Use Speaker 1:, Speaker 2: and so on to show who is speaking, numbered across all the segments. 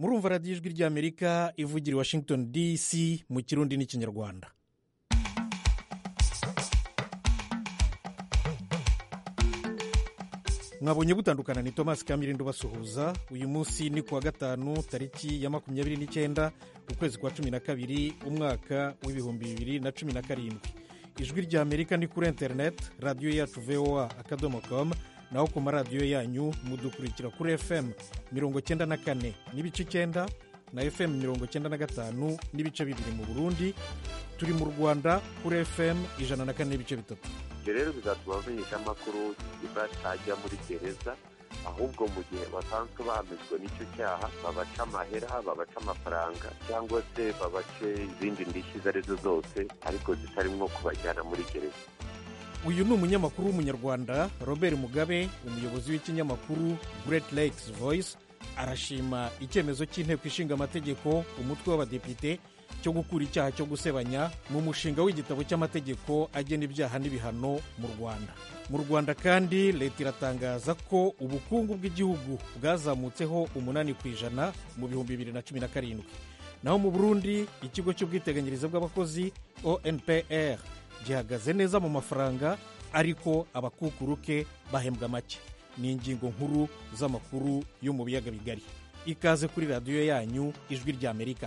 Speaker 1: murumva radiyo ijwi ry'amerika ivugira i washington dc mu kirundi n'ikinyarwanda mwabonye butandukana ni thomas kamirindo basuhuza uyu munsi ni kuwa gatanu tariki ya makumyabiri n'icyenda ukwezi kwa cumi na kabiri umwaka w'ibihumbi bibiri na cumi na karindwi ijwi rya amerika ni kuri interineti radiyo yacu voa akadomo komu naho ku maradiyo yanyu mudukurikira kuri fm mirongo cyenda na kane n'ibice icyenda na fm mirongo cyenda na gatanu n'ibice bibiri mu burundi turi mu rwanda kuri fm ijana na kane n'ibice bitatu
Speaker 2: ibyo rero bizatuma bamenyesha amakuru batajya muri gereza ahubwo mu gihe basanzwe bahamijwe n'icyo cyaha babaca amahera babaca amafaranga cyangwa se babace izindi ndishyi izo arizo zose ariko zitarimo kubajyana muri gereza
Speaker 1: uyu ni umunyamakuru w'umunyarwanda robert mugabe umuyobozi w'ikinyamakuru great lakes voice arashima icyemezo cy'inteko ishinga amategeko umutwe w'abadepite cyo gukura icyaha cyo gusebanya mu mushinga w'igitabo cy'amategeko agena ibyaha n'ibihano mu rwanda mu rwanda kandi leta iratangaza ko ubukungu bw'igihugu bwazamutseho umunani ku ijana mu bihumbi bibiri na cumi na karindwi naho mu burundi ikigo cy'ubwiteganyirize bw'abakozi onpr gihagaze neza mu mafaranga ariko abakukuruke bahembwa make ni ingingo nkuru z'amakuru yo mu biyaga bigari ikaze kuri radiyo yanyu ijwi ry'amerika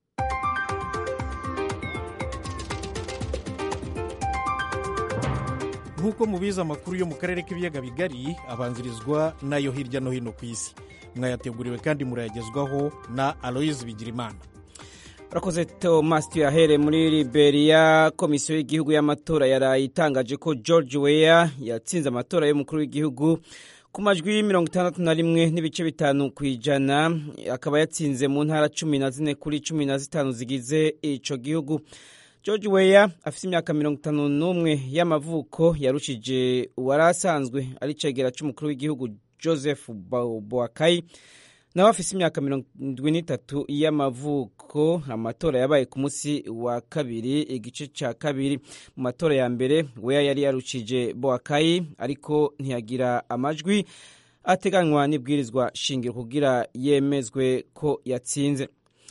Speaker 1: nk'uko mubizi amakuru yo mu karere k'ibiyaga bigari abanzirizwa n'ayo hirya no hino ku isi mwayateguriwe kandi murayagezwaho na aloyizi bigirimana
Speaker 3: urakoze thomas tuyahere muri liberia komisiyo y'igihugu y'amatora yaraye itangaje ko george weya yatsinze amatora y'umukuru w'igihugu ku majwi mirongo itandatu na rimwe n'ibice bitanu ku ijana akaba yatsinze mu ntara cumi na zine kuri cumi na zitanu zigize icyo gihugu george weya afite imyaka mirongo itanu n'umwe y'amavuko yarushije uwari asanzwe ari cegera cy'umukuru w'igihugu joseph boakayi nawe afite imyaka mirongo irindwi n'itatu y'amavuko amatora yabaye ku munsi wa kabiri igice cya kabiri mu matora ya mbere weya yari yarushije boakayi ariko ntiyagira amajwi ateganywa n'ibwirizwa shingiro kugira yemezwe ko yatsinze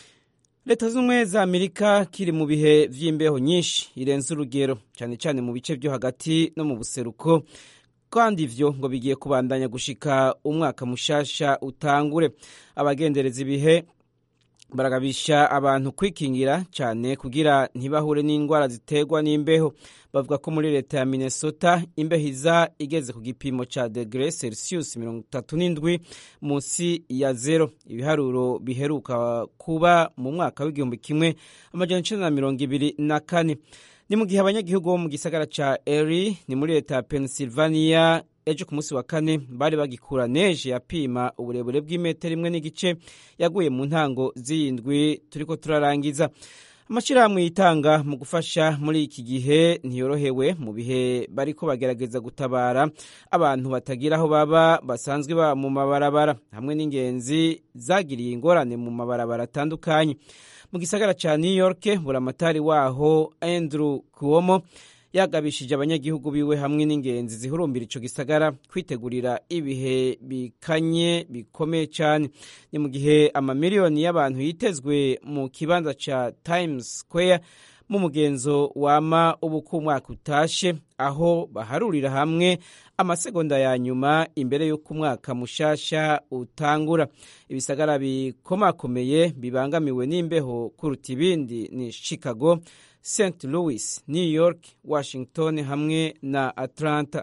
Speaker 3: leta z'ubumwe za amerika kiri mu bihe by'imbeho nyinshi irenze urugero cyane cyane mu bice byo hagati no mu buseruko kandi ivyo ngo bigiye kubandanya gushika umwaka mushasha utangure abagendereza ibihe baragabisha abantu kwikingira cyane kugira ntibahure n'indwara ziterwa n'imbeho bavuga ko muri leta ya minnesota imbeho iza igeze ku gipimo cya degre celsius mirongo itatu n'indwi munsi ya zero ibiharuro biheruka kuba mu mwaka w'igihumbi kimwe amajana icenda na mirongo ibiri na kane ni mu gihe abanyagihugu bo mu gisagara ca eri ni muri leta ya pennsylvania ejo ku munsi wa kane bari bagikura neje yapima uburebure bw'imetero imwe n'igice yaguye mu ntango z'iyindwi turiko turarangiza amashyirahamwe yitanga mu gufasha muri iki gihe ntiyorohewe mu bihe bariko bagerageza gutabara abantu batagira aho baba basanzwe baba mu mabarabara hamwe n'ingenzi zagiriye ingorane mu mabarabara atandukanye mu gisagara cya new york buramatari waho andrew kuomo yagabishije abanyagihugu biwe hamwe n'ingenzi zihurumbira ico gisagara kwitegurira ibihe bikanye bikomeye cyane ni mu gihe amamiliyoni y'abantu yitezwe mu kibanza ca times square mu mugenzo wama ubuko umwaka utashe aho baharurira hamwe amasegonda ya nyuma imbere y'uko umwaka mushasha utangura ibisagara bikomakomeye bibangamiwe n'imbeho kuruta ibindi ni chicago st louis new york washington hamwe na atlanta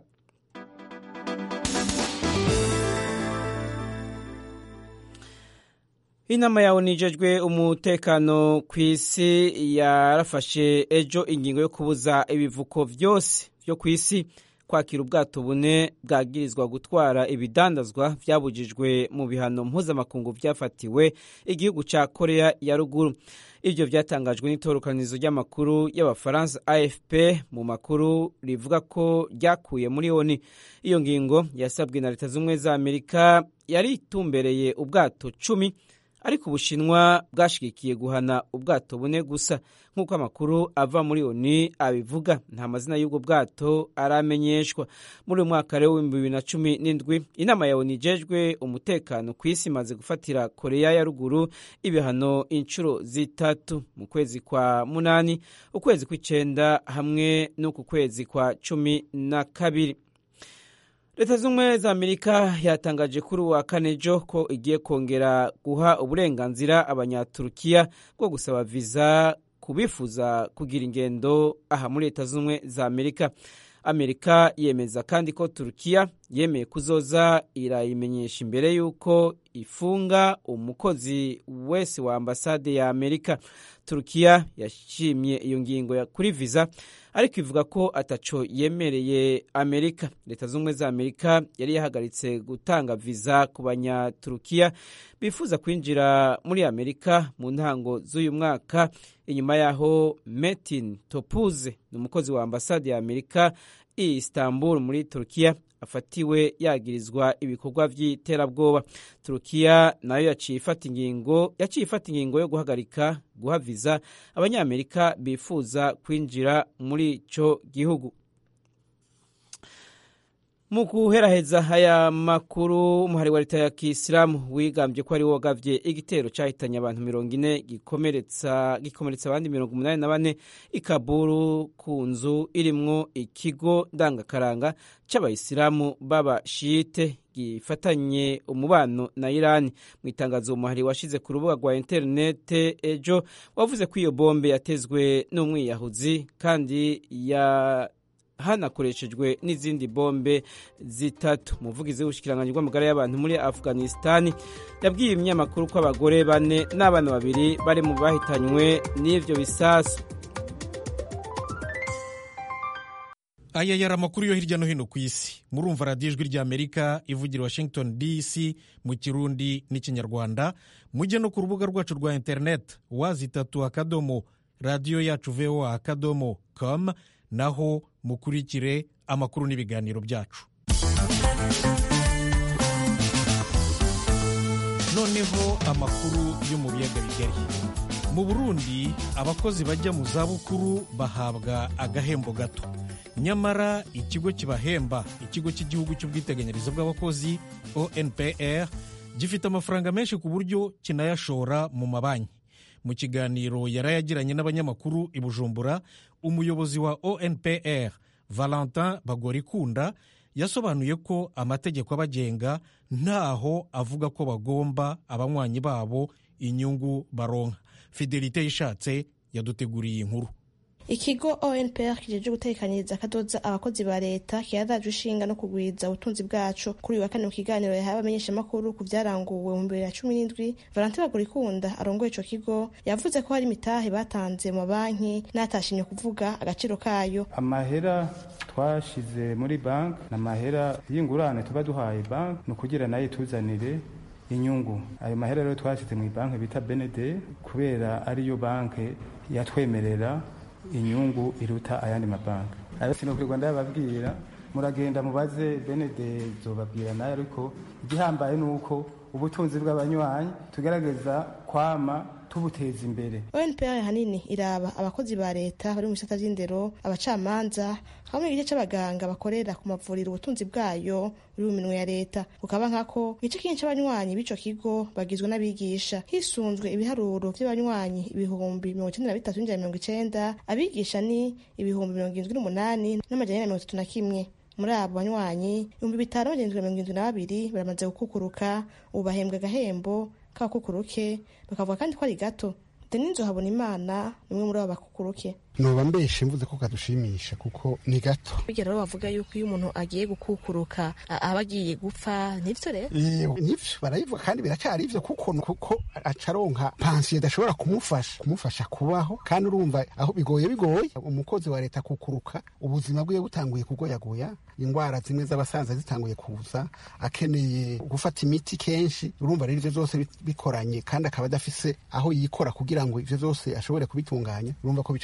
Speaker 3: inama yawe nijejwe umutekano ku isi yarafashe ejo ingingo yo kubuza ibivuko byose byo ku isi kwakira ubwato bune bwagirizwa gutwara ibidandazwa byabujijwe mu bihano mpuzamakungu byafatiwe igihugu cya korea ya ruguru ibyo byatangajwe n'itorokanizo ry'amakuru y'abafaransa afp mu makuru rivuga ko ryakuye muri oni iyo ngingo yasabwe na leta z'ubumwe za amerika yari itumbereye ubwato cumi ariko ubushinwa bwashigikiye guhana ubwato bune gusa nk'uko amakuru ava muri oni abivuga nta mazina y'ubwo bwato aramenyeshwa muri uyu mwaka rero w'ibihumbi bibiri na cumi n'indwi inama ya oni ijejwe umutekano ku isi imaze gufatira koreya ya ruguru ibihano inshuro zitatu mu kwezi kwa munani ukwezi kw'icenda hamwe n'uku kwezi kwa cumi na kabiri leta z'ubumwe za amerika yatangaje kuri uwa kane jo ko igiye kongera guha uburenganzira abanyaturukiya bwo gusaba viza kubifuza kugira ingendo aha muri leta z'ubumwe za amerika amerika yemeza kandi ko turukiya yemeye kuzoza irayimenyesha imbere y'uko ifunga umukozi wese wa ambasade ya amerika turukiya yashimye iyo ngingo kuri viza ariko ivuga ko ataco yemereye amerika leta z'ubumwe za amerika yari yahagaritse gutanga viza ku banyaturukiya bifuza kwinjira muri amerika mu ntango z'uyu mwaka inyuma yaho metin topuze ni umukozi wa ambasade ya amerika i istanbul muri turukiya afatiwe yagirizwa ibikorwa by'iterabwoba turukiya nayo yaciye ifata ingingo yaciye ifata ingingo yo guhagarika guha viza abanyamerika bifuza kwinjira muri ico gihugu mu guheraheza aya makuru umuhari wa leta ya kisilamu wigambye ko ari wo wagavye igitero cahitanye abantu mirongo ine gikomeretsa gikomeretsa abandi mirongo umunani na bane ikaburu ku nzu irimwo ikigo ndangakaranga c'abayisilamu b'abashite gifatanye umubano na irani mu itangazo umuhari washize ku rubuga rwa interinete ejo wavuze ko iyo bombe yatezwe n'umwiyahuzi kandi ya hanakoreshejwe n'izindi bombe zitatu umuvugizi w'ubushikiranganji bw'amagara y'abantu muri afghanistan yabwiye ibinyamakuru ko abagore bane n'abana babiri bari mu bahitanywe n'ivyo bisasu
Speaker 1: aya yari amakuru yo hirya no hino ku isi murumva radiyo ijwi rya amerika ivugira washington dc mu kirundi n'ikinyarwanda mujye no ku rubuga rwacu rwa interineti wazitatu akadomo radiyo yacu voa akadomo com naho mukurikire amakuru n'ibiganiro byacu noneho amakuru yo mu biyaga bigari mu burundi abakozi bajya mu zabukuru bahabwa agahembo gato nyamara ikigo kibahemba ikigo cy'igihugu cy'ubwiteganyirize bw'abakozi onpr gifite amafaranga menshi ku buryo kinayashora mu mabanki mu kiganiro yari yagiranye n'abanyamakuru i bujumbura umuyobozi wa onpr valentin bagorikunda yasobanuye ko amategeko abagenga ntaho avuga ko bagomba abanywanyi babo inyungu baronka fidelite yishatse yaduteguriye inkuru
Speaker 4: ikigo onpr kijeje gutekanyiriza akadoza abakozi ba leta kiradaje ishinga no kugwiza ubutunzi bwacu kuri uyu wa kane mu kiganiro yahawe abamenyeshamakuru ku byaranguwe mu bibiri na cumi n'indwi valentin bagorikunda arongoye ico kigo yavuze ko hari imitahe batanze mu mabanki n'atashimye kuvuga agaciro kayo
Speaker 5: amahera twashize muri banki ni amahera y'ingurane tuba duhaye banki ni ukugira nayo ituzanire inyungu ayo mahera rero twashyize mu banki bita benede kubera ariyo banki yatwemerera inyungu iruta ayandi mabanki ayo sinokurirwa ndababwira muragenda mubaze benede zobabwira nayo ariko igihambaye ni uko ubutunzi bw'abanywanyi tugerageza kwama tubuteza imbere
Speaker 4: onpr hanini iraba abakozi ba leta bari mu bisata vy'indero abacamanza hamwe n'igice c'abaganga bakorera ku mavuriro ubutunzi bwayo buri mu minwe ya leta bukaba nkako igice kinini c'abanywanyi b'ico kigo bagizwe n'abigisha hisunzwe ibiharuro vy'abanywanyi ibihumbi mirongo icenda na bitatu n'ijana mirongo icenda abigisha ni ibihumbi mirongo irindwi n'umunani n'amajana ane na mirongo itatu na kimwe muri abo banywanyi ibihumbi bitanu n'amajana mirongo irindwi na babiri baramaze gukukuruka ubu bahembwa agahembo k'abakukuruke bakavuga kandi ko ari gato deninzo habona imana ni umwe muri abo bakukuruke
Speaker 6: noba mbeshe mvuze ko kadushimisha kuko ni gato
Speaker 4: bijya rero bavuga yuko iyo umuntu agiye gukukuruka aba agiye gupfa nivyo rero
Speaker 6: nivyo barabivuga kandi biracyari ivyo kuko kuko acaronka pansiyo idashobora kumufasha kumufasha kubaho kandi urumva aho bigoye bigoye umukozi wa leta kukuruka ubuzima bwiwe butanguye kugoyagoya indwara zimwe z'abasaza zitanguye kuza akeneye gufata imiti kenshi urumva rero ivyo vyose bikoranye kandi akaba adafise aho yikora kugira ngo ivyo vyose ashobore kubitunganya urumva ko bica bimugoye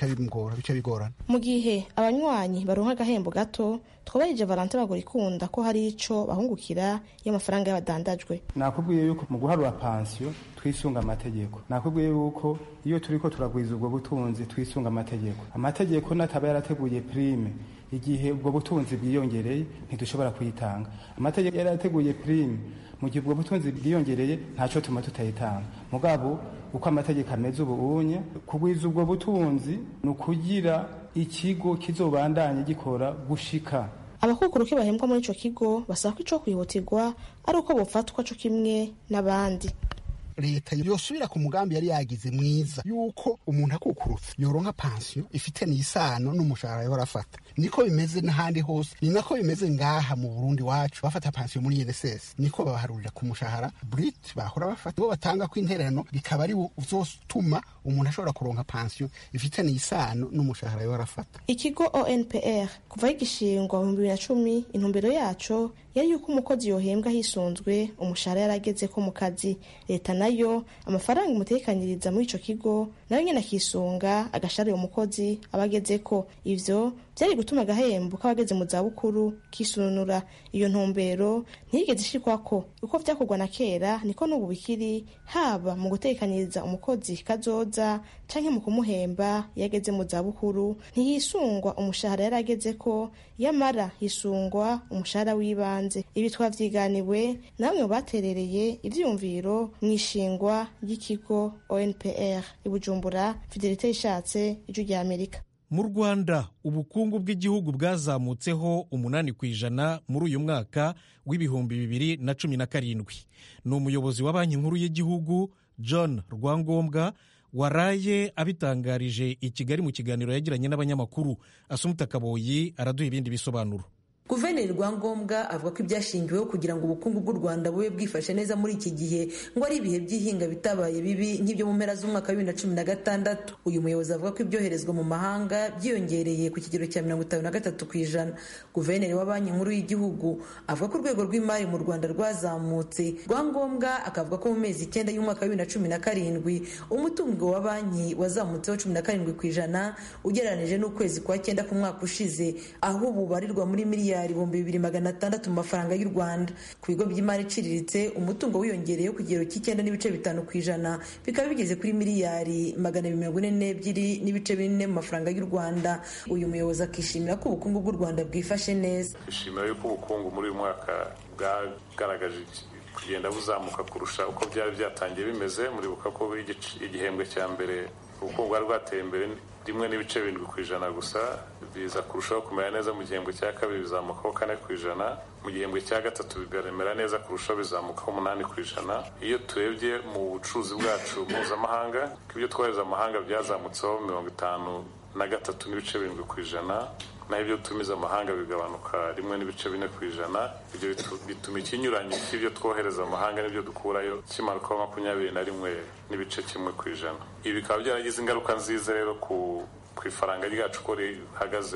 Speaker 6: bigora bice bigorana
Speaker 4: mu gihe abanywanyi baronka agahembo gato twubahirije valante bagura ikunda ko hari ico bahungukira y'amafaranga y'abadandajwe
Speaker 5: nakubwiye yuko mu guharura pansiyo twisunga amategeko nakubwiye yuko iyo turiko turagwiza ubwo butunzi twisunga amategeko amategeko nataba yarateguye prime igihe ubwo butunzi bwiyongereye ntidushobora kuyitanga amategeko yarateguye prime mu gihe ubwo butunzi bwiyongereye ntaco tuma tutayitanga mugabo uko amategeko ameze ubu unye kugwiza ubwo butunzi ni ukugira ikigo kizobandanye gikora gushika
Speaker 4: abakukuruke bahembwa muri ico kigo basaba ko ico kwihutirwa ari uko bofatwa co kimwe n'abandi
Speaker 6: leta yosubira ku mugambi yari yagize mwiza yuko umuntu akukurutse yoronka pansiyo ifite n'isano n'umushahara yahora afata niko bimeze n'ahandi hose ni nako bimeze ngaha mu burundi wacu bafata pansiyo muri INSS niko babaharurira ku mushahara brit bahora bafata bo batanga ko intererano bikaba ari uzotuma umuntu ashobora kuronka pansiyo ifite n'isano n'umushahara yahora afata
Speaker 4: ikigo onpr kuva gishingwa mu bibiri na cumi intumbero yaco yari yuko umukozi yohembwa hisunzwe umushahara yarageze ko mu kazi leta nayo amafaranga imutekanyiriza muri ico kigo nayo nyene akisunga agashara uwo mukozi aba agezeko ivyo vyari gutuma agahembo k'abageze mu zabukuru kisununura iyo ntumbero ntiyigeze ishikwako uko vyakorwa na kera niko n'ubu bikiri haba mu gutekanyiriza umukozi kazoza canke mu kumuhemba iyo ageze mu zabukuru ntihisungwa umushahara yari agezeko yamara hisungwa umushahara w'ibanze ibi twavyiganiwe namwe baterereye ivyiyumviro mw'ishingwa ry'ikigo onpr i bujumbura fidelite ishatse ijwi rya amerika
Speaker 1: mu rwanda ubukungu bw'igihugu bwazamutseho umunani ku ijana muri uyu mwaka w'ibihumbi bibiri na cumi na karindwi ni umuyobozi wa banki nkuru y'igihugu john rwangombwa waraye abitangarije i kigali mu kiganiro yagiranye n'abanyamakuru asumuta kaboyi araduha ibindi bisobanuro
Speaker 7: guverineri rwangombwa avuga ko ibyashingiweho kugira ngo ubukungu bw'u rwanda bube bwifashe neza muri iki gihe ngo ari ibihe by'ihinga bitabaye bibi nk'ibyo mu mpera z'umwaka wa bibiri na cumi na gatandatu uyu muyobozi avuga ko ibyoherezwa mu mahanga byiyongereye ku kigero cya mirongo itanu na gatatu ku ijana guverineri wa banki nkuru y'igihugu avuga ko urwego rw'imari mu rwanda rwazamutse rwangombwa akavuga ko mu mezi icyenda y'umwaka wa bibiri na cumi na karindwi umutungo wa banki wazamutseho cumi na karindwi ku ijana ugereranije n'ukwezi kwa cyenda k'umwaka ushize aho ubu barirwa muri miliyari ibihumbi bibiri magana atandatu mu mafaranga y'u rwanda ku bigo by'imari iciriritse umutungo wiyongereyeho ku kigero cy'icyenda n'ibice bitanu ku ijana bikaba bigeze kuri miliyari magana abiri mirongo ine n'ebyiri n'ibice bine mu mafaranga y'u rwanda uyu muyobozi akishimira ko ubukungu bw'u rwanda bwifashe neza
Speaker 8: twishimira yuko ubukungu muri uyu mwaka bwagaragaje kugenda buzamuka kurusha uko byari byatangiye bimeze muribuka ko igihembwe cya mbere ubukungu bwari bwateye imbere rimwe n'ibice birindwi ku ijana gusa biza kurushaho kumera neza mu gihembwe cya kabiri bizamukaho kane ku ijana mu gihembwe cya gatatu bigaremera neza kurushaho bizamukaho umunani ku ijana iyo turebye mu bucuruzi bwacu mpuzamahanga ko ibyo twohereza amahanga byazamutseho mirongo itanu na gatatu n'ibice birindwi ku ijana naho ibyo dutumiza amahanga bigabanuka rimwe n'ibice bine ku ijana ibyo bituma ikinyuranyo cy'ibyo twohereza amahanga n'ibyo dukurayo kimanukaho makumyabiri na rimwe n'ibice kimwe ku ijana ibi bikaba byaragize ingaruka nziza rero ku ku ifaranga ryacu uko rihagaze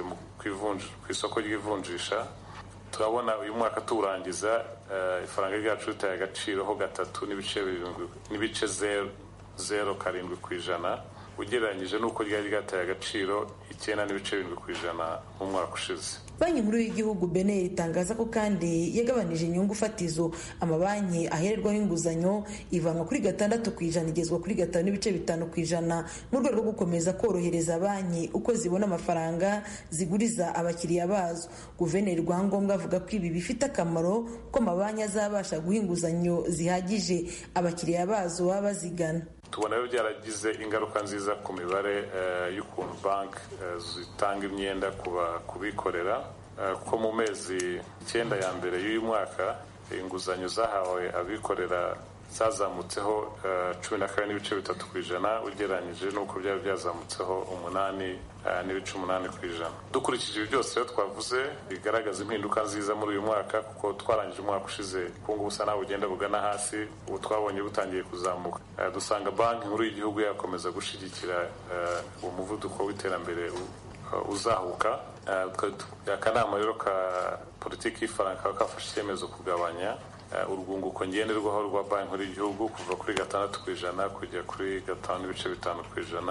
Speaker 8: ku isoko ry'ivunjisha turabona uyu mwaka tuwurangiza ifaranga ryacu ritaye agaciro ho gatatu n'ibice zero karindwi ku ijana ugereranyije n'uko ryari ryataye agaciro icyenda n'ibice birindwi ku ijana mu mwaka ushize
Speaker 7: banki nkuru y'igihugu beneri itangaza ko kandi yagabanije inyungu fatizo amabanki ahererwaho inguzanyo ivanwa kuri gatandatu ku ijana igezwa kuri gatanu n'ibice bitanu ku ijana mu rwego rwo gukomeza korohereza banki uko zibona amafaranga ziguriza abakiriya bazo guverineri rwangombwa avuga ko ibi bifite akamaro ko amabanki azabasha guha inguzanyo zihagije abakiriya bazo baba bazigana
Speaker 8: tubona rero byaragize ingaruka nziza ku mibare y'ukuntu banki zitanga imyenda ku bikorera ko mu mezi icyenda ya mbere y'uyu mwaka inguzanyo zahawe abikorera zazamutseho cumi na kane n'ibice bitatu ku ijana ugereranyije n'uko byari byazamutseho umunani n'ibice umunani ku ijana dukurikije ibi byose rero twavuze bigaragaza impinduka nziza muri uyu mwaka kuko twarangije umwaka ushize ubukungu busa naho bugenda bugana hasi ubu twabonye butangiye kuzamuka dusanga banki nkuru y'igihugu yakomeza gushyigikira uwo muvuduko w'iterambere uzahuka akanama rero ka politiki y'ifaranga kaba kafashe icyemezo kugabanya urwunguko ngenderwaho rwa banki nkuru y'igihugu kuva kuri gatandatu ku ijana kujya kuri gatanu n'ibice bitanu ku ijana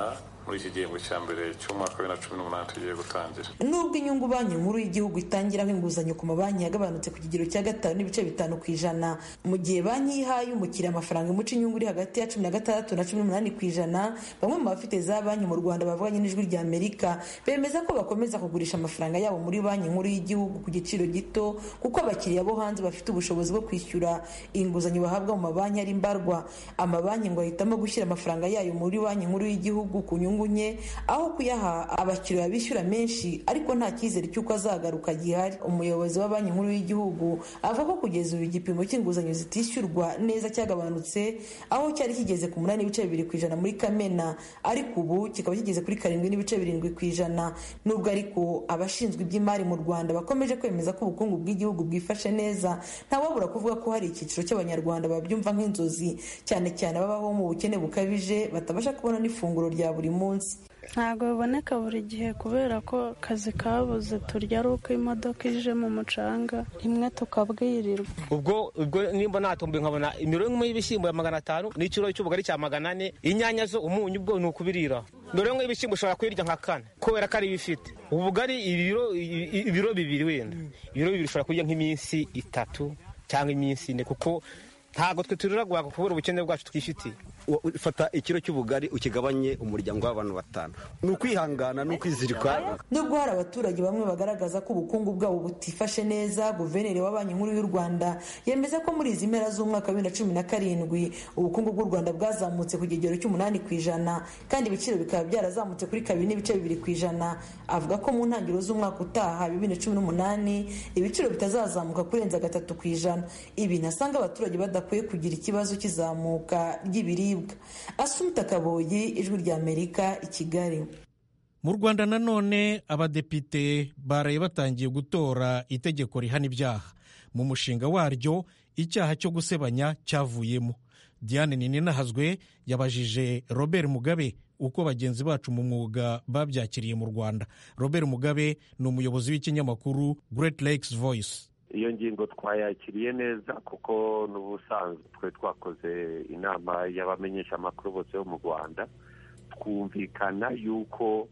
Speaker 8: muri iki gihembwe cya mbere cy'umwaka wa bibiri na cumi n'umunani tugiye gutangira
Speaker 7: nubwo inyungu banki nkuru y'igihugu itangiraho inguzanyo ku mabanki yagabanutse ku kigero cya gatanu n'ibice bitanu ku ijana mu gihe banki yihaye umukiriya amafaranga imuca inyungu iri hagati ya cumi na gatandatu na cumi n'umunani ku ijana bamwe mu bafite za banki mu rwanda bavuganye n'ijwi rya amerika bemeza ko bakomeza kugurisha amafaranga yabo muri banki nkuru y'igihugu ku giciro gito kuko abakiriya bo hanze bafite ubushobozi bwo kwishyura inguzanyo bahabwa mu mabanki ari mbarwa amabanki ngo ahitamo gushyira amafaranga yayo muri banki nkuru y'igihugu ku nyungu nke aho kuyaha abakiriya bishyura menshi ariko nta cyizere cy'uko azagaruka gihari umuyobozi wa banki nkuru y'igihugu avuga ko kugeza ubu igipimo cy'inguzanyo zitishyurwa neza cyagabanutse aho cyari kigeze ku munani n'ibice bibiri ku ijana muri kamena ariko ubu kikaba kigeze kuri karindwi n'ibice birindwi ku ijana nubwo ariko abashinzwe iby'imari mu rwanda bakomeje kwemeza ko ubukungu bw'igihugu bwifashe neza ntawabura kuvuga ko hari icyiciro cy'abanyarwanda babyumva nk'inzozi cyane cyane ababaho mu bukene bukabije batabasha kubona n'ifunguro rya buri munsi
Speaker 9: ntabwo biboneka buri gihe kubera ko akazi kabuze turya ari uko imodoka ije mu mucanga rimwe tukabwirirwa
Speaker 10: ubwo ubwo nimba natumbi nkabona imirongo imwe y'ibishyimbo ya magana atanu n'ikiro cy'ubugari cya magana ane inyanya zo umunyu ubwo ni ukubirira imirongo y'ibishyimbo ushobora kuyirya nka kane kubera ko ari ibifite ubugari ibiro ibiro bibiri wenda ibiro bibiri ushobora kurya nk'iminsi itatu cyangwa iminsi ine kuko ntabwo twe turira guhaga kubera ubukene bwacu twifitiye
Speaker 11: ufata ikiro cy'ubugari ukigabanye umuryango w'abantu batanu ni ukwihangana ni ukwizirika
Speaker 7: nubwo hari abaturage bamwe bagaragaza ko ubukungu bwabo butifashe neza guverineri wa banki nkuru y'u rwanda yemeza ko muri izi mpera z'umwaka wa bibiri na cumi na karindwi ubukungu bw'u rwanda bwazamutse ku kigero cy'umunani ku ijana kandi ibiciro bikaba byarazamutse kuri kabiri n'ibice bibiri ku ijana avuga ko mu ntangiriro z'umwaka utaha bibiri na cumi n'umunani ibiciro bitazazamuka kurenza gatatu ku ijana ibi ntasanga abaturage badakwiye kugira ikibazo cy'izamuka ry'ibiribwa asumita kaboyi ijwi rya amerika i kigali
Speaker 1: mu rwanda nanone abadepite baraye batangiye gutora itegeko rihana ibyaha mu mushinga waryo icyaha cyo gusebanya cyavuyemo diane ninahazwe yabajije robert mugabe uko bagenzi bacu mu mwuga babyakiriye mu rwanda robert mugabe ni umuyobozi w'ikinyamakuru great lakes voice
Speaker 2: iyo ngingo twayakiriye neza kuko n'ubusanzwe twe twakoze inama y'abamenyesha amakuru bose bo mu rwanda twumvikana yuko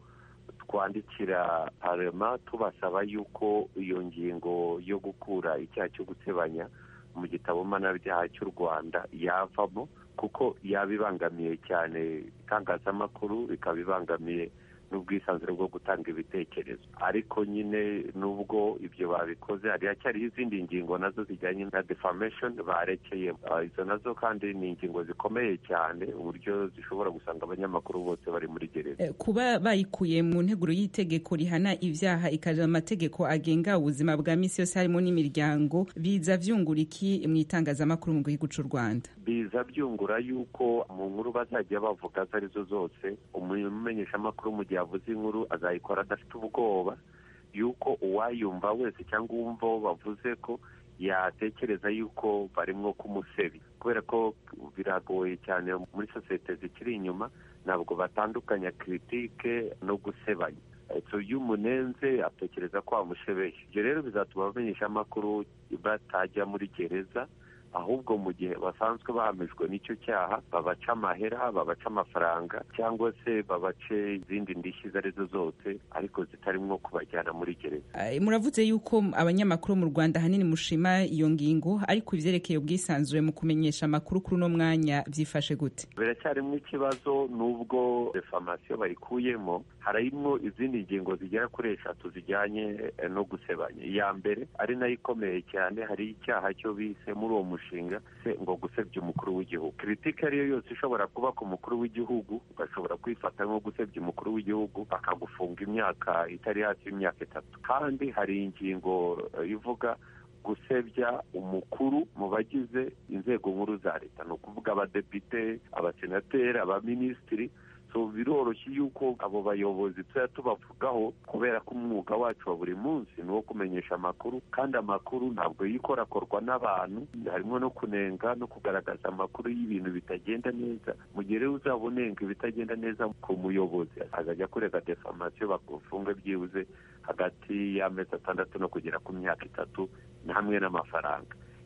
Speaker 2: twandikira parema tubasaba yuko iyo ngingo yo gukura icyaha cyo gusebanya mu gitabo mpanabyaha cy'u rwanda yavamo kuko yaba ibangamiye cyane itangazamakuru ikaba ibangamiye n'ubwisanzure bwo gutanga ibitekerezo ariko nyine nubwo ibyo babikoze hari hacyariho izindi ngingo nazo zijyanye na defamation barekeye izo nazo kandi ni ingingo zikomeye cyane uburyo zishobora gusanga abanyamakuru bose bari muri gereza
Speaker 12: kuba bayikuye mu nteguro y'itegeko rihana ibyaha ikaja amategeko agenga ubuzima bwa misi yose harimo n'imiryango biza vyungura iki mu itangazamakuru mu gihugu cy'u rwanda
Speaker 2: biza byungura yuko mu nkuru bazajya bavuga izo arizo zose umumenyeshamakuru mu gihe avuze inkuru azayikora adafite ubwoba yuko uwayumva wese cyangwa uwumva wo bavuze ko yatekereza yuko barimo kumusebya kubera ko biragoye cyane muri sosiyete zikiri inyuma ntabwo batandukanya kiritike no gusebanya iyo umunenze atekereza ko wamushebeye ibyo rero bizatuma abamenyesha amakuru batajya muri gereza ahubwo mu gihe basanzwe bahamijwe n'icyo cyaha babaca amahera babaca amafaranga cyangwa se babace izindi ndishyi izo arizo zose ariko zitarimo kubajyana muri gereza
Speaker 12: muravuze yuko abanyamakuru mu rwanda ahanini mushima iyo ngingo ariko ibyerekeye ubwisanzure mu kumenyesha amakuru kuri uno mwanya byifashe gute
Speaker 2: biracyarimo ikibazo n'ubwo defamasiyo bayikuyemo harimo izindi ngingo zigera kuri eshatu zijyanye no gusebanya iya mbere ari nayo ikomeye cyane hari icyaha cyo bise muri uwo mushinga se ngo gusebya umukuru w'igihugu kiritike ariyo yose ishobora kuba ku mukuru w'igihugu ugashobora kwifata nko gusebya umukuru w'igihugu bakagufunga imyaka itari hasi y'imyaka itatu kandi hari ingingo ivuga gusebya umukuru mu bagize inzego nkuru za leta ni ukuvuga abadepite abasenateri abaminisitiri biroroshye yuko abo bayobozi tujya tubavugaho kubera ko umwuga wacu wa buri munsi ni uwo kumenyesha amakuru kandi amakuru ntabwo yikorakorwa n'abantu harimo no kunenga no kugaragaza amakuru y'ibintu bitagenda neza mu gihe rero uzaba unenga ibitagenda neza ku muyobozi azajya kurega defamasiyo bagufunga byibuze hagati y'amezi atandatu no kugera ku myaka itatu hamwe n'amafaranga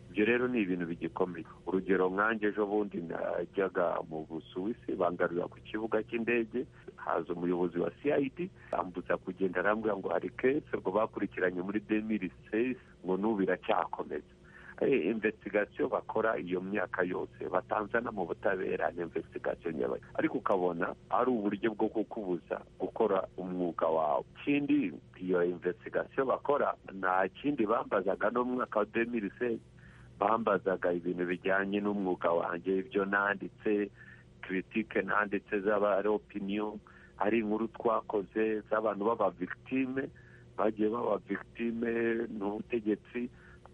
Speaker 2: ibyo rero ni ibintu bigikomeye urugero nkanjye ejo bundi najyaga mu busuwisi bangarurira ku kibuga cy'indege haza umuyobozi wa cid ambuza kugenda arambwira ngo hari kese ngo bakurikiranye muri demiri sesi ngo n'ubu iracyakomeza investigasiyo bakora iyo myaka yose batanzana mu butabera ni investigasiyo nyabaye ariko ukabona ari uburyo bwo kukubuza gukora umwuga wawe ikindi iyo investigasiyo bakora nta kindi bambazaga no mu mwaka wa demiri sesi bambazaga ibintu bijyanye n'umwuga wanjye ibyo nanditse kiritike nanditse z'aba ari opiniyo ari inkuru twakoze z'abantu b'aba victime bagiye baba victime n'ubutegetsi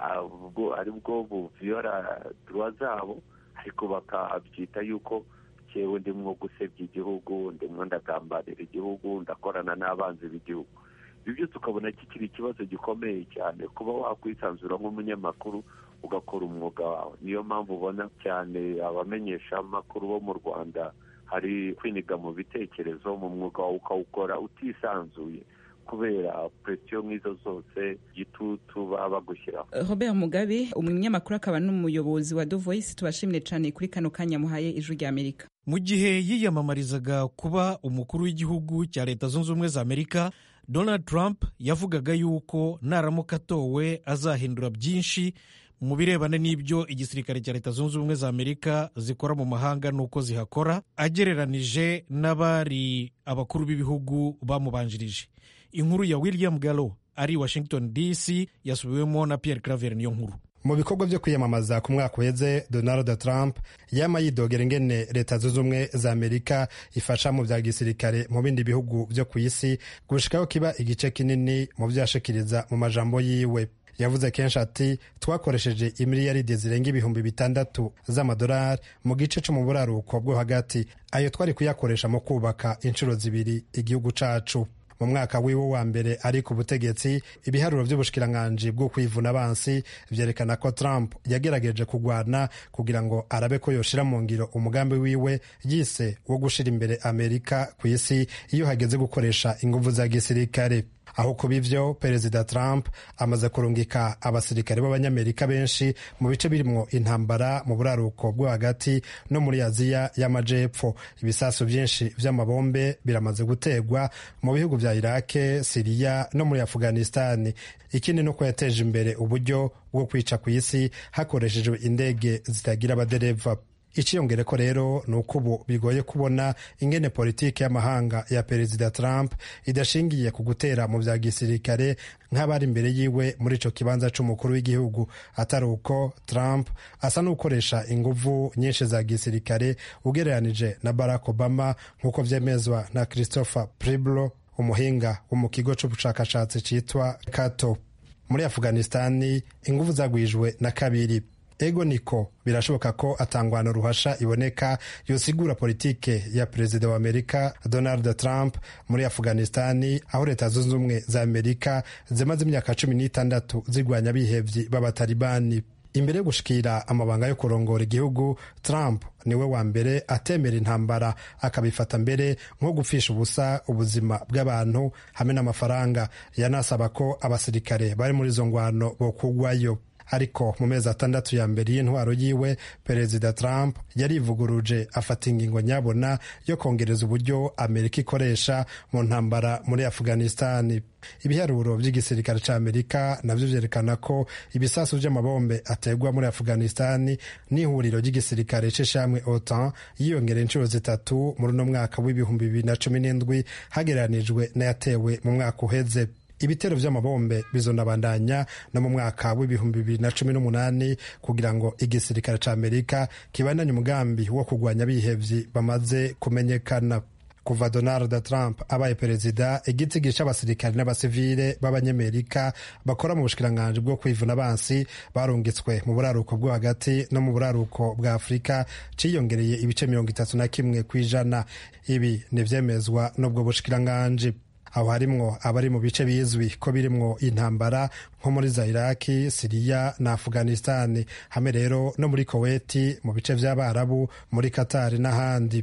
Speaker 2: ubwo ari bwo buviyora duwa zabo ariko bakabyita yuko cyewe ndimwo gusebya igihugu ndimwo ndagambanira igihugu ndakorana n'abanzi b'igihugu ibi byose ukabona kikiri ikibazo gikomeye cyane kuba wakwisanzura nk'umunyamakuru ugakora umwuga wawe niyo mpamvu ubona cyane abamenyeshamakuru bo mu rwanda hari kwiniga mu bitekerezo mu mwuga wawe ukawukora utisanzuye kubera presiyo nk'izo zose gitutu baba bagushyiraho
Speaker 12: robert mugabe umunyamakuru akaba n'umuyobozi wa the voice tubashimire cyane kuri kano kanya muhaye ijwi rya amerika
Speaker 1: mu gihe yiyamamarizaga kuba umukuru w'igihugu cya leta zunze ubumwe za amerika donald trump yavugaga yuko naramuka atowe azahindura byinshi mu birebana n'ibyo igisirikare cya leta zunze ubumwe za amerika zikora mu mahanga n'uko zihakora agereranije n'abari abakuru b'ibihugu bamubanjirije inkuru ya william gallo ari washington dc yasubiwemo na pierre claver niyo nkuru
Speaker 13: mu bikorwa byo kwiyamamaza ku mwaka uheze donald trump yama yidogera ingene leta zunze ubumwe za amerika ifasha mu bya gisirikare mu bindi bihugu byo ku isi gushikaho kiba igice kinini mu byo yashikiriza mu majambo yiwe yavuze kenshi ati twakoresheje imiliyaride zirenga ibihumbi bitandatu z'amadolari mu gice cyo mu buraruko bwo hagati ayo twari kuyakoresha mu kubaka inshuro zibiri igihugu cacu mu mwaka wiwe wa mbere ari ku butegetsi ibiharuro by'ubushikiranganji bwo kwivuna abansi vyerekana ko trump yagerageje kugwana kugira ngo arabe ko yoshira mu ngiro umugambi wiwe yise wo gushira imbere amerika ku isi iyo hageze gukoresha inguvu za gisirikare aho kuba ivyo perezida trump amaze kurungika abasirikare b'abanyamerika benshi mu bice birimwo intambara mu buraruko bwo hagati no muri aziya y'amajepfo ibisasu byinshi vy'amabombe biramaze gutegwa mu bihugu vya irake siriya no muri afghanistani ikindi nuko yateje imbere uburyo bwo kwica ku isi hakoreshejwe indege zitagira abadereva iciyongere ko rero ni uko ubu bigoye kubona ingene politiki y'amahanga ya perezida trump idashingiye ku gutera mu bya gisirikare nk'abari imbere yiwe muri ico kibanza c'umukuru w'igihugu atari uko trump asa n'ukoresha inguvu nyinshi za gisirikare ugereranije na barack obama nk'uko vyemezwa na christopher priblo umuhinga wo mu kigo c'ubushakashatsi citwa cato muri afghanistani inguvu zagwijwe na kabiri ego niko birashoboka ko atangwana ruhasha iboneka yosigura politike ya perezida wa amerika donald trump muri afghanistani aho leta zunze ubumwe za amerika zimaze imyaka cumi n'itandatu zirwanya abihevyi b'abatalibani imbere yo gushikira amabanga yo kurongora igihugu trump niwe wa mbere atemera intambara akabifata mbere nko gupfisha ubusa ubuzima bw'abantu hamwe n'amafaranga yanasaba ko abasirikare bari muri izo ngwano bokugwayo ariko mu mezi atandatu ya mbere y'intwaro yiwe perezida trump yarivuguruje afata ingingo nyabona yo kongereza uburyo amerika ikoresha mu ntambara muri afghanistani ibiharuro by'igisirikare cya amerika nabyo byerekana ko ibisasu by'amabombe ategwa muri afghanistani n'ihuriro ry'igisirikare c'ishamwe otan yiyongera inshuro zitatu muri uno mwaka w'ibihumbi bibiri na cumi n'indwi hagereranijwe n'ayatewe mu mwaka uheze ibitero vy'amabombe bizonabandanya no mu mwaka w'ibihumbi bibiri na cumi n'umunani kugira ngo igisirikare ca amerika kibandanye umugambi wo kurwanya abihevyi bamaze kumenyekana kuva donald trump abaye perezida igitigi c'abasirikare n'abasivile b'abanyamerika bakora mu bushikiranganji bwo kwivuna abansi barungitswe mu buraruko bwo hagati no mu buraruko bwa afurika ciyongereye ibice mirongo itatu na kimwe kw'ijana ibi ni vyemezwa n'ubwo bushikiranganji aho harimwo abari mu bice bizwi ko birimwo intambara nko muri za iraki siriya na afghanistani hamwe rero no muri koweti mu bice vy'abarabu muri katari n'ahandi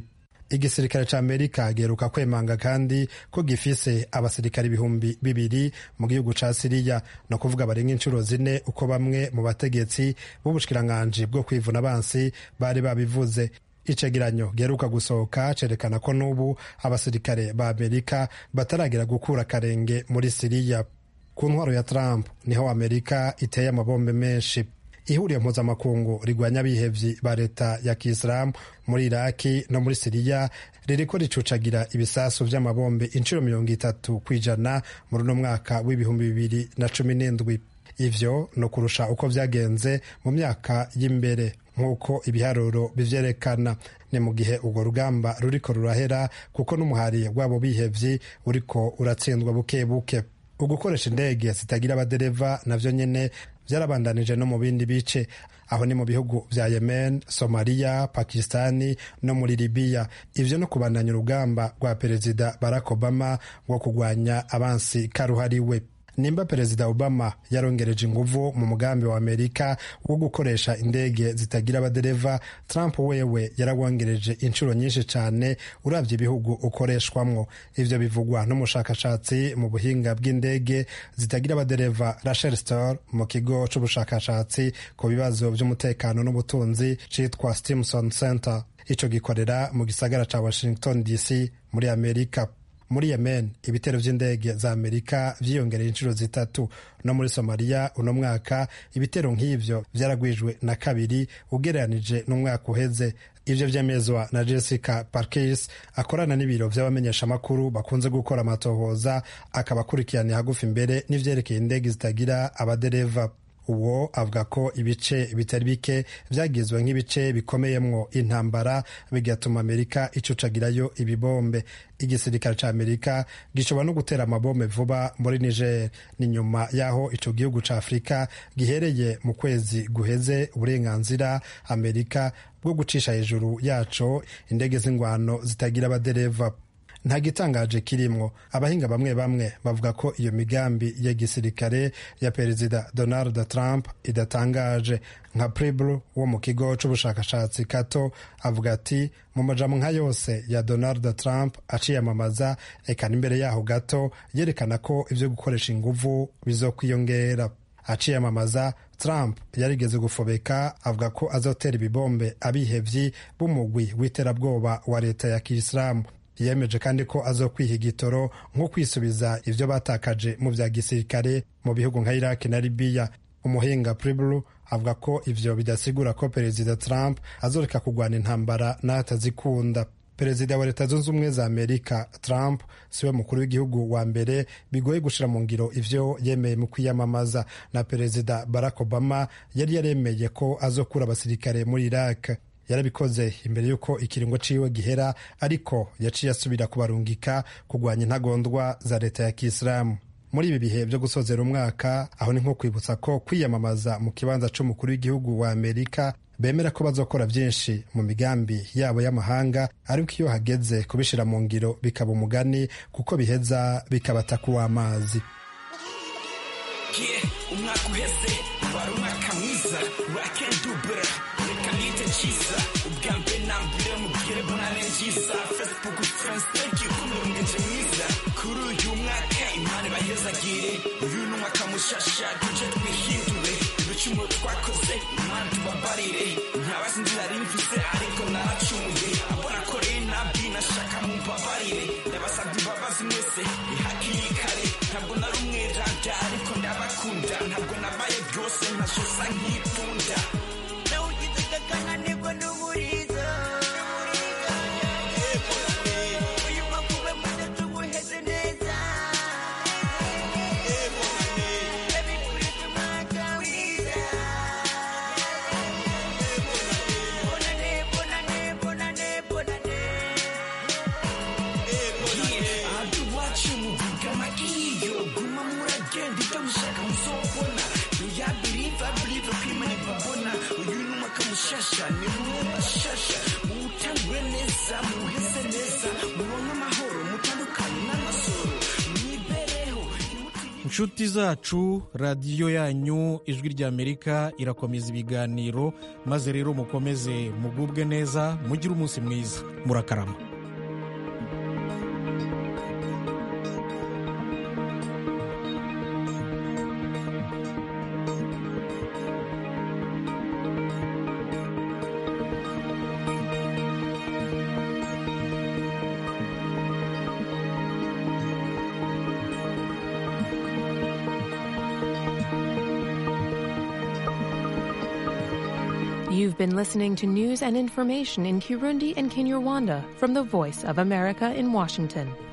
Speaker 13: igisirikare ca amerika giheruka kwemanga kandi ko gifise abasirikare ibihumbi bibiri mu gihugu ca siriya no kuvuga barenga inshuro zine uko bamwe mu bategetsi b'ubushikiranganji bwo kwivuna abansi bari babivuze icegeranyo giheruka gusohoka cerekana ko n'ubu abasirikare ba amerika bataragira gukura akarenge muri siriya ku ntwaro ya trump niho amerika iteye amabombe menshi ihuriro mpuzamakungu rigwanya abihevyi ba leta ya kisilamu muri iraki no muri siriya ririko ricucagira ibisasu vy'amabombe inshuro mirongo itatu kw'ijana muri uno mwaka w'ibihumbi bibiri na cumi n'indwi ivyo ni ukurusha uko vyagenze mu myaka y'imbere nk'uko ibiharuro bivyerekana ni mu gihe urwo rugamba ruriko rurahera kuko n'umuhari w'abo bihevyi uriko uratsindwa buke buke ugukoresha indege zitagira abadereva navyo nyene vyarabandanije no mu bindi bice aho ni mu bihugu vya yemen somaliya pakistani no muri libiya ivyo no kubandanya urugamba rwa perezida barack obama rwo kurwanya abansi karuhariwe nimba perezida obama yarongereje inguvu mu mugambi wa amerika wo gukoresha indege zitagira abadereva trump wewe yarawongereje inshuro nyinshi cyane uravye ibihugu ukoreshwamwo ivyo bivugwa n'umushakashatsi mu buhinga bw'indege zitagira abadereva rachel stor mu kigo c'ubushakashatsi ku bibazo vy'umutekano n'ubutunzi citwa stimson center ico gikorera mu gisagara ca washington dc muri amerika muri yemen ibitero vy'indege za amerika vyiyongereye inshuro zitatu no muri somaliya uno mwaka ibitero nk'ivyo vyaragwijwe na kabiri ugereranije n'umwaka uheze ivyo vyemezwa na jessica parkis akorana n'ibiro vy'abamenyeshamakuru bakunze gukora amatohoza akaba akurikiraniye hagufi imbere n'ivyerekeye indege zitagira abadereva uwo avuga ko ibice bitari bike vyagizwe nk'ibice bikomeyemwo intambara bigatuma amerika icucagirayo ibibombe igisirikare ca amerika gishobora no gutera amabombe vuba muri niger ni nyuma y'aho ico gihugu ca afurika gihereye mu kwezi guheze uburenganzira amerika bwo gucisha hejuru yaco indege z'ingwano zitagira abadereva nta gitangaje kirimwo abahinga bamwe bamwe bavuga ko iyo migambi ya gisirikare ya perezida donald trump idatangaje nka pribl wo mu kigo c'ubushakashatsi kato avuga ati mu majambo nka yose ya donald trump aciyamamaza eka n'imbere yaho gato yerekana ko ivyo gukoresha inguvu bizokwiyongera aciyamamaza trump yarigeze gufobeka avuga ko azotera ibibombe abihevyi b'umugwi w'iterabwoba wa leta ya kisilamu yemeje kandi ko azokwiha igitoro nko kwisubiza ivyo batakaje mu vya gisirikare mu bihugu nka iraki na libiya umuhinga priblu avuga ko ivyo bidasigura ko perezida trump azoreka kurwana intambara n'atazikunda perezida wa leta zunze ubumwe za amerika trump siwe mukuru w'igihugu wa mbere bigoye gushira mu ngiro ivyo yemeye mu kwiyamamaza na perezida barack obama yari yaremeye ko azokura abasirikare muri iraq yarabikoze imbere y'uko ikiringo ciwe gihera ariko yaciye asubira kubarungika kurwanya intagondwa za leta ya kisilamu muri ibi bihe byo gusozera umwaka aho ni nko kwibutsa ko kwiyamamaza mu kibanza c'umukuru w'igihugu wa amerika bemera ko bazokora byinshi mu migambi yabo y'amahanga ariko iyo hageze kubishira mu ngiro bikaba umugani kuko biheza bikabata kuw'amazi
Speaker 14: umwaka uheze wari umwaka mwiza rakendubura reka nite cyiza ubwa mbere na mbere mubwire bonane nziza facebook friends thank you kumurungenje mwiza kuri uyu mwaka imana ibayezagire uyu ni umwaka mushasha tuje twihindure ibicumuro twakoze imana tubabarire ntabazi inzira rimfise ariko naracumuye abona ko rero nabwi nashaka mumbabarire ndabasabye imbabazi mwese ihakiri kare ntabwo nari umweranda ariko ndabakunda ntabwo nabaye byose ntashosa nkipfunda mushasha ni mwe bashasha muwutangure neza muwuheze neza muronke amahoro mutandukanye n'amasoro mwibereho
Speaker 1: inshuti zacu radiyo yanyu ijwi ry'amerika irakomeza ibiganiro maze rero mukomeze mugubwe neza mugire umunsi mwiza murakarama
Speaker 15: You've been listening to news and information in Kirundi and Kinyarwanda from the Voice of America in Washington.